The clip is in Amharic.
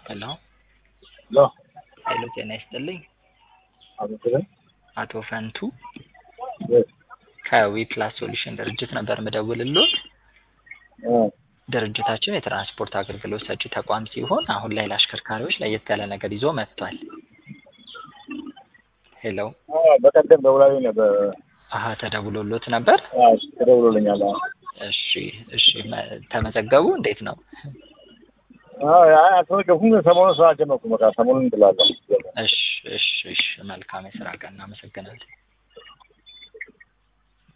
ሄሎ ሄሎ ሄሎ ጤና ይስጥልኝ አመሰግን አቶ ፈንቱ ከዊ ፕላስ ሶሉሽን ድርጅት ነበር ምደውልሎት። ድርጅታችን የትራንስፖርት አገልግሎት ሰጪ ተቋም ሲሆን አሁን ላይ ለአሽከርካሪዎች ለየት ያለ ነገር ይዞ መጥቷል። ሄሎ በቀደም ደውላዊ ነበር አሀ ተደውሎሎት ነበር። ተደውሎልኛል። እሺ እሺ መ- ተመዘገቡ እንዴት ነው? አልተመገብኩም፣ ግን ሰሞኑን ስራ ጀመርኩ። በቃ ሰሞኑን እንጥላለሁ። እሺ እሺ እሺ መልካም የስራ ቀን እናመሰግናለን።